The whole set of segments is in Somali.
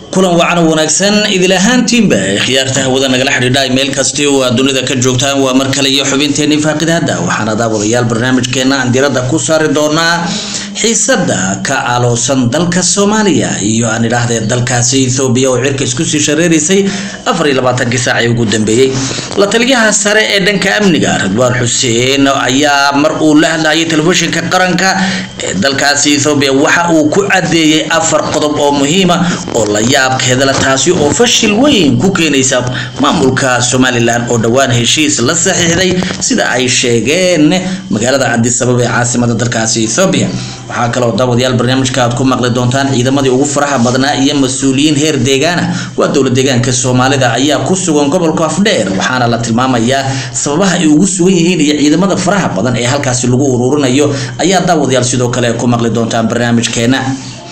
kulan wacan wanaagsan idil ahaantiinba khiyaarta hawada nagala xidhiidha meel kasti oo aad dunida ka joogtaan waa mar kale iyo xubinteennii faaqidahadda waxaana daawadayaal barnaamijkeena aan diradda ku saari doonaa xiisada ka aloosan dalka soomaaliya iyo aan idhaahdee dalkaasi ethoobiya oo cirka isku sii shareeraysay afar iyo labaatankii saacii ugu dambeeyey la taliyaha sare ee dhanka amniga ridwaan xuseen ayaa mar uu la hadlayay telefishinka qaranka ee dalkaasi ethoobiya waxa uu ku cadeeyey afar qodob oo muhiima oo la yaabkeedala taasi oo fashil weyn ku keenaysa maamulka somalilan oo dhowaan heshiis la saxiixday sida ay sheegeen magaalada cadisabab ee caasimada dalkaasi ethoobiya waxaa kaloo daawadayaal barnaamijka aad ku maqli doontaan ciidamadii ugu faraha badnaa iyo mas-uuliyiin heer deegaana waa dowlad deegaanka soomaalida ayaa ku sugan gobolka afdheer waxaana la tilmaamayaa sababaha ay ugu sugan yihiin iyo ciidamada faraha badan ee halkaasi lagu ururinayo ayaa daawadayaal sidoo kale ku maqli doontaan barnaamijkeena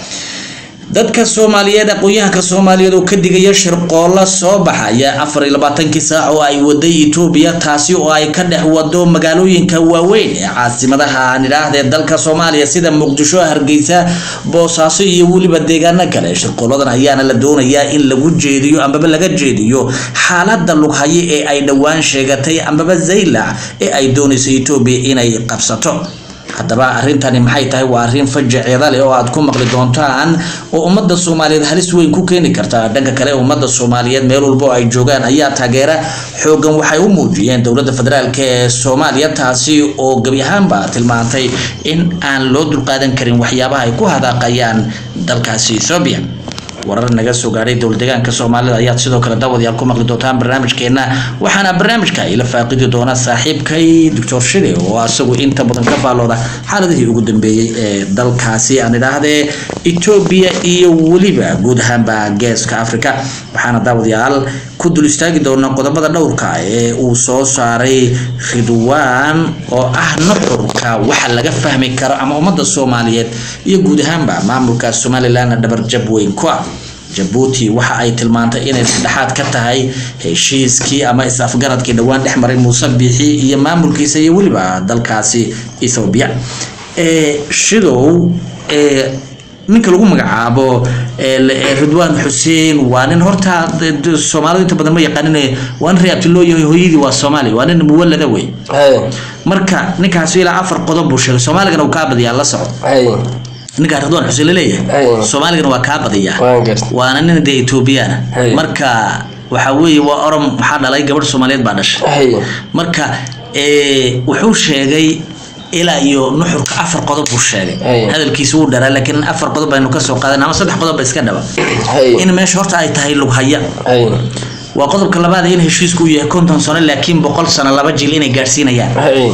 dadka soomaaliyeed aqoon-yahanka soomaaliyeed oo ka digaya shirqoolla soo baxaya afar iyo labaatankii saac oo ay waday etoobiya taasi oo ay ka dhex wado magaalooyinka waaweyn ee caasimadaha aan idhaahdee dalka soomaaliya sida muqdisho hargeysa boosaaso iyo weliba deegaano kale shirqooladan ayaana la doonayaa in lagu jeediyo ambaba laga jeediyo xaalada lughaye ee ay dhowaan sheegatay ambaba zaylac ee ay doonayso etoobiya inay qabsato haddaba arrintani maxay tahay waa arrin fajaceeda leh oo aad ku maqli doontaan oo ummadda soomaaliyeed halis weyn ku keeni karta dhanka kale ummadda soomaaliyeed meel walba oo ay joogaan ayaa taageera xoogan waxay u muujiyeen dowladda federaalk ee soomaaliya taasi oo gebi ahaanba tilmaantay in aan loo dulqaadan karin waxyaabaha ay ku hadaaqayaan dalkaasi ethoobiya warar naga soo gaadhay dowlad deegaanka soomaalida ayaad sidoo kale daawadayaal ku maqli doontaan barnaamijkeena waxaana barnaamijka ila faaqidi doona saaxiibkay doctor shide oo asagu inta badan ka faallooda xaaladihii ugu dambeeyey ee dalkaasi aan idhaahdee etoobiya iyo weliba guud ahaanba geeska africa waxaana daawadayaal ku dul istaagi doona qodobada dhowrka ee uu soo saaray ridwaan oo ah nuxurka waxa laga fahmi karo ama ummadda soomaaliyeed iyo guud ahaanba maamulka somalilan dhabarjab weyn ku ah jabuuti waxa ay tilmaantay inay saddexaad ka tahay heshiiskii ama is-afgaradkii dhowaan dhex maray muuse biixi iyo maamulkiisa iyo weliba dalkaasi ethoobiya shidow ninka lagu magacaabo ridwaan xuseen waa nin horta soomaalidu inta badan ma yaqaanin waa nin reabti loo yahay hooyadii waa soomaali waa nin muwalada wey marka ninkaasi ilaa afar qodob buu sheegay soomaaligana uu kaa badiyaa la soco ninkaa ridwaan xuseen laleeyahay soomaaligana waa kaa badiyaa waana nin dee ethoobiyaana marka waxa weeye waa orom waxaa dhalay gabadh soomaaliyeed baa dhashay marka wuxuu sheegay ilaa iyo nuxurka afar qodob buu sheegay hadalkiisa wuu dharaa laakiin afar qodob baynu kasoo qaadan ama saddex qodob ba iska dhaba in meesha horta ay tahay lughaya waa qodobka labaad in heshiisku uu yahay konton sano laakiin boqol sano laba jil inay gaadhsiinayaan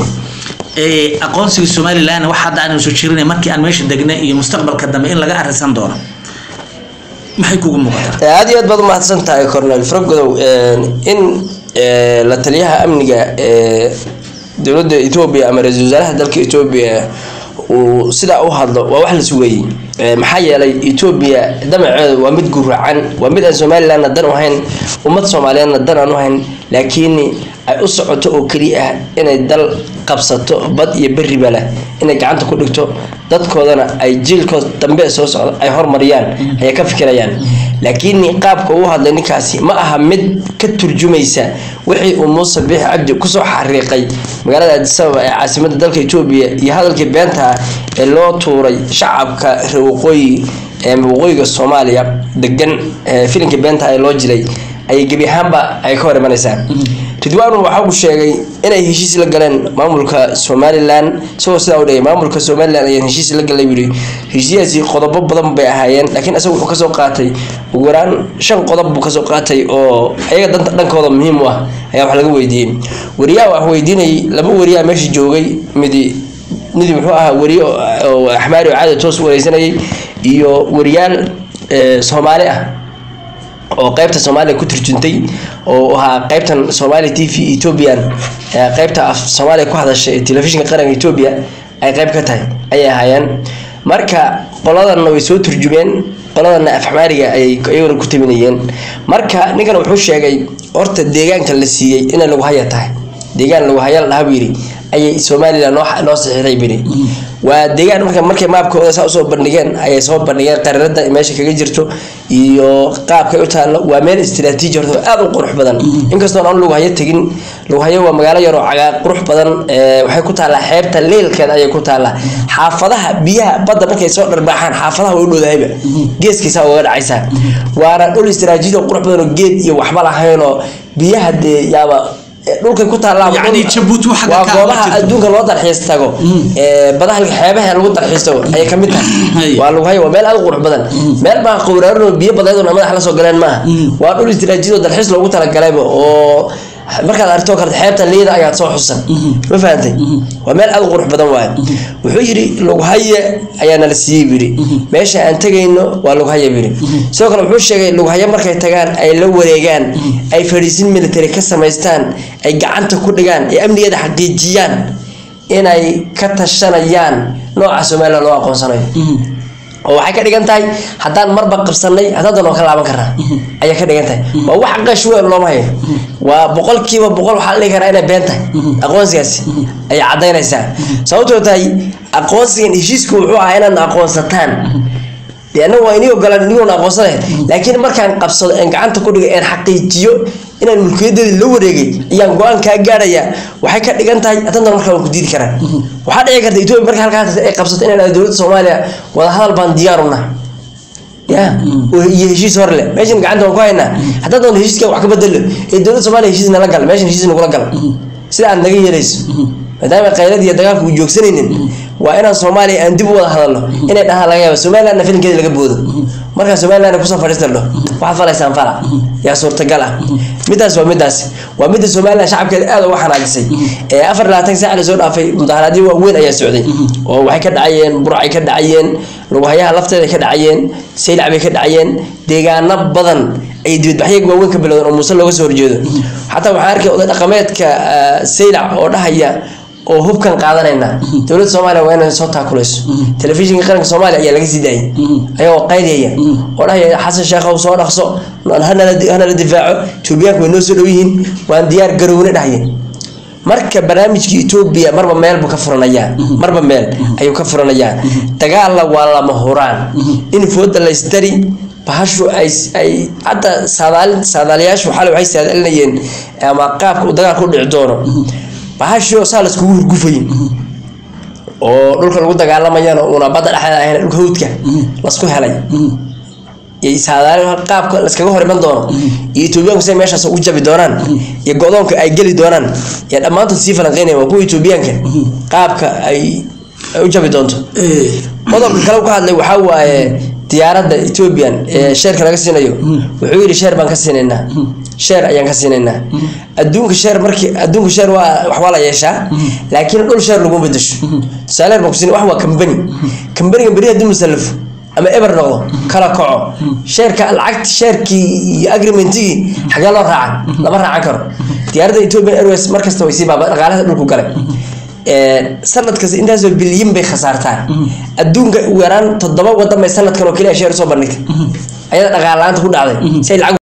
aqoonsiga somalilan wax hadda aanan soo jirin markii aan meesha degna iyo mustaqbalka dambe in laga arisan doono maxay kugu muuqataa aada iyo aad baad umahadsan tahay cornel frogodow in la taliyaha amniga dowladda etoobiya ama ra-iisul wasaaraha dalka etoobiya uu sidaa u hadlo waa wax la sugayey maxaa yeelay etoobiya damaceedu waa mid guracan waa mid aan somalilandna dan u hayn ummad soomaaliyeedna dan aan u hayn laakiin ay u socoto oo keliya ah inay dal qabsato bad iyo beriba leh inay gacanta ku dhigto dadkoodana ay jiilkood dambe soo socda ay hormariyaan ayay ka fikirayaan laakiin qaabka uu hadlay ninkaasi ma aha mid ka turjumaysa wixii uu muuse biixi cabdi kusoo xariiqay magaalada adisababa ee caasimada dalka etoobiya iyo hadalkii beenta ah ee loo tuuray shacabka reer waqooyi ee waqooyiga soomaaliya degan filimkii beenta ee loo jiray ayay gebi ahaanba ay ka hor imanaysaa ridwaan waxa uu sheegay inay heshiis la galeen maamulka somalilan isagoo sidaa u dhigay maamulka somalilan ayaan heshiis la galay yidhi heshiisyadaasi qodobo badan bay ahaayeen laakiin isagu wuxuu kasoo qaatay ugu yaraan shan qodob buu kasoo qaatay oo ayaga danta dhankooda muhiim u ah ayaa wax laga weydiiyey wariyaha wax weydiinayay laba wariyaha meesha joogay midi midi muxuu ahaa wariye oo axmaari oo caadi toos wareysanayay iyo wariyaal soomaali ah oo qaybta soomaaliya ku turjuntay oo ahaa qaybtan somalia t v ethoobian qaybta af soomaaliya ku hadasha ee telefishinka qaranka etoobiya ay qayb ka tahay ayay ahaayeen marka qoladanna way soo turjumeen qoladanna af xamaariga ayay iyaguna ku tabinayeen marka ninkan wuxuu sheegay horta deegaanka la siiyey inay lagu haya tahay deegaan lagu haya la dhaha buu yidhi ayay somalilan noo noo saxiixday bini waa deegaan marka markay maabkooda saa usoo bandhigeen ayay soo bandhigeen qarinada meesha kaga jirto iyo qaabkay u taallo waa meel istiraatiiji horta aad u qurux badan inkastoon aan lughayo tegin lughayo waa magaalo yaroo cagaa qurux badan ee, waxay ku taallaa xeebta leelkeeda ayay ku taallaa xaafadaha biyaha badda markay soo dharbaaxaan xaafadaha way u dhowdahayba geeskiisa uga dhacaysaa waana dhul istiraatiiji oo qurux badan oo geed iyo waxba lahaynoo biyaha dee yaaba ee, dhulkay ku taallaa Yacni Jabuuti waxa waa ka ah ma goobaha jirto. adduunka loo dalxiis tago ee badaha xeebaha lagu dalxiis tago ayay kamid tahay Hay. waa lagu hayo waa meel aad u qurux badan meel baa qowraarno biyo badeedona madax la soo galeen maaha waa dhul istiraatiiji oo dalxiis loogu talagalayba oo markaad aragto kale xeebta liida ayaad soo xusan ma fahantay waa meel aad u qurux badan waaye wuxuu yidhi lughaye ayaa nala siiyey buu yidhi meesha aan tegayno waa lughaye buu yidhi sidoo kale wuxuu sheegay lughaye markay tagaan ay la wareegaan ay fadhiisin military ka samaystaan ay gacanta ku dhigaan ay amnigeeda xaqiijiyaan inay ka tashanayaan nooca somalilan loo aqoonsanayo oo waxay ka dhigan tahay haddaan marba qabsanay haddaadan oo ka laaban karnaa ayay ka dhigan tahay waa wax qash weyn looma hayo waa boqolkiiba boqol waxaa la dhihi karaa inay been tahay aqoonsigaasi ayay caddaynaysaa sababtoo tahay aqoonsigan heshiisku wuxuu ahaa inaad aqoonsataan dee annaga waa inii ogolaan inigoona aqoonsanayn laakiin markaan qabsado een gacanta ku dhigay een xaqiijiyo inaan mulkiyadeedii la wareegay ayaan go-aan kaa gaarayaa waxay ka dhigan tahay haddana markaa waan ku diidi karaa waxaa dhici karta etoobiya marka halkaas ay qabsato inaan dowladda soomaaliya wadahadal baan diyaar u nahay ya oo- iyo heshiis hor leh meeshan gacanta waan ku haynaa haddaan doon heshiiska wax ka bedelo ee dowladda soomaaliya heshiis nala gal meeshan heshiis nagula gal sida aad naga yeelayso maadaama qaylad iyo dagaalku uu joogsanaynin waa inaan soomaaliya aan dib u wada hadalno inay dhahaan laga yaaba somalilandna filinkeeda laga boodo markaa somaliland kusoo fadhiistarno waxaad falaysaan fala yaa suurtagal ah midaas waa midaas waa midda somaliland shacabkeeda aad uga xanaajisay ee afar iyo labaatan saac lasoo dhaafay mudaharaadyo waaweyn ayaa socday oo waxay ka dhacayeen burcay ka dhacayeen lughayaha lafteeda ka dhacayeen saylac bay ka dhacayeen deegaano badan ay dibadbaxyo waaweyn ka bilowdeen oo muuse looga soo horjeedo xataa waxaan arkay oday dhaqameedka ah, saylac oo dhahaya oo hubkan qaadanayna dowladda soomaaliya waa inay soo taakulayso telefishinka qaranka soomaaliya ayaa laga sii daayay ayagoo qaydaya oo dhahaya xasan sheekhow soo dhaqso hanala hanala difaaco etoobiyaanku way noo soo dhow yihiin waan diyaar garowne dhahaya marka barnaamijka etoobiya marba meel buu ka furanayaa marba meel ayuu ka furanayaa dagaalla waa lama huraan in fooda la ystari bahashu ay ay hadda saadaal saadaalayaashu xalay waxay saadaalinayeen ama qaabka uu dagaalka u dhici doono bahashii oo saa laiskugu hurgufayin oo dhulka lagu dagaalamayana uuna badda dhexdeeda ahayn dhulka hawdka lasku helay iyo saadaal qaabka laskaga hor iman doono iyo etoobiyaanku siday meeshaas u jabi doonaan iyo go-doonka ay geli doonaan iyo dhammaantood sii falanqeynaya waa kuwa etoobiyaanka qaabka ay ay u jabi doonto qodobka kale uu ka hadlay waxaa waaye diyaaradda ethoobian ee sheerka laga siinayo wuxuu yidhi sheer baan ka siinaynaa sheer ayaan ka siinaynaa adduunka sheer markii adduunka sheer waa waxbaa la yeeshaa laakiin dhul sheer laguma bedesho tusaale baan ku siin wax waa kambani kambaniga beri haddii musallafo ama eber noqdo kala kaco sheerka lacagti sheerkii iyo agreementigii xagee loo raacan lama raacan karo diyaaradda ethiopian airways markasta way sii baaba dhaqaalaha dhulku galay sanad kasta intaasoo bilyan bay khasaartaa adduunka ugu yaraan toddoba wadan bay sanadkan oo keliya sheer usoo bandhigtay ayada dhaqaal la-aanta ku dhacday si ay lacag